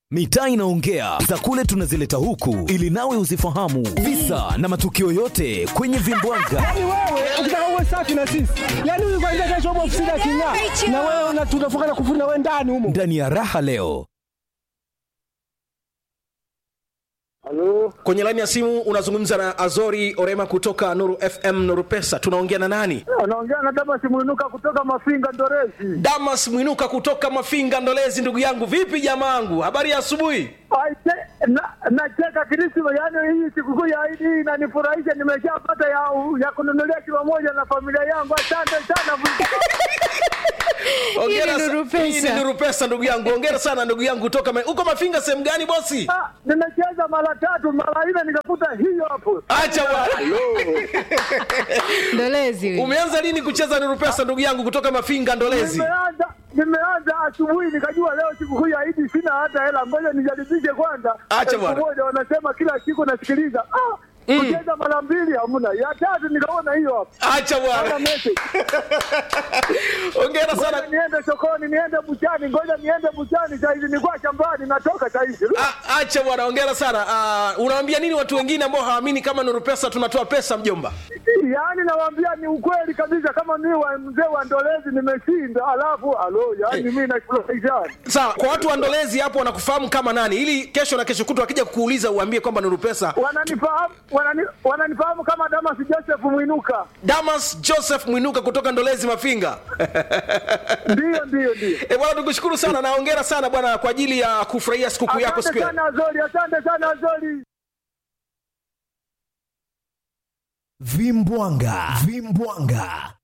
Mitaa inaongea za kule tunazileta huku ili nawe uzifahamu visa na matukio yote kwenye vimbwanga. Yaani wewe ukitaka uwe safi na sisi, yaani huyu kwanza kesho upo ofisini aking'aa, na wewe una- tunafunga na kufuri na wewe ndani humo. Ndani ya raha leo Halo, Kwenye laini ya simu unazungumza na Azori Orema kutoka Nuru FM Nuru Pesa. Tunaongea na nani? anaongea na Damas Mwinuka kutoka Mafinga Ndorezi. Damas Mwinuka kutoka Mafinga Ndolezi. Ndugu yangu, vipi jamaangu, habari ya asubuhi? Aise, na- Nacheka Krisma, yaani hii sikukuu ya Idi hii inanifurahisha. Nimeshapata ya, ya kununulia kilo moja na familia yangu. Asante sana. Hongera Hii ni sa- Nuru Pesa. hii ni Nuru Pesa ndugu yangu. Hongera sana ndugu yangu kutoka ma... uko Mafinga sehemu gani bosi? Ah, Nimecheza mara tatu mara nne nikakuta hiyo hapo. Acha bwana. Ndolezi huyu. Umeanza lini kucheza Nuru Pesa ndugu yangu kutoka Mafinga Ndolezi? Nimeanza nimeanza asubuhi nikajua leo sikukuu ya Idi sina hata hela, ngoja nijaribishe kwanza. Acha Elfu bwana. moja wanasema kila siku nasikiliza. Ah, kucheza mara mbili hamna. Ya tatu nikaona hiyo hapo. Acha Hata bwana. message. Hongera Ngoja sana. niende sokoni, niende buchani, ngoja niende buchani saa hizi, nilikuwa shambani, natoka saa hizi. Ah, Acha bwana, hongera sana. Uh, unawaambia nini watu wengine ambao hawaamini kama Nuru Pesa tunatoa pesa mjomba? Yaani nawaambia ni ukweli kabisa, kama mimi wa mzee wa Ndolezi nimeshinda, alafu alo, yaani mimi nafurahisha. Sawa, kwa watu wa Ndolezi hapo wanakufahamu kama nani, ili kesho na kesho kutwa wakija kukuuliza uambie kwamba Nuru Pesa. Wananifahamu wanani, wananifahamu kama Damas Joseph Mwinuka. Damas Joseph Mwinuka kutoka Ndolezi Mafinga. Ndio, ndio, ndio. E bwana, tukushukuru sana na hongera sana bwana kwa ajili ya kufurahia sikukuu yako siku Asante ya sana Azori, asante sana Azori. vimbwanga vimbwanga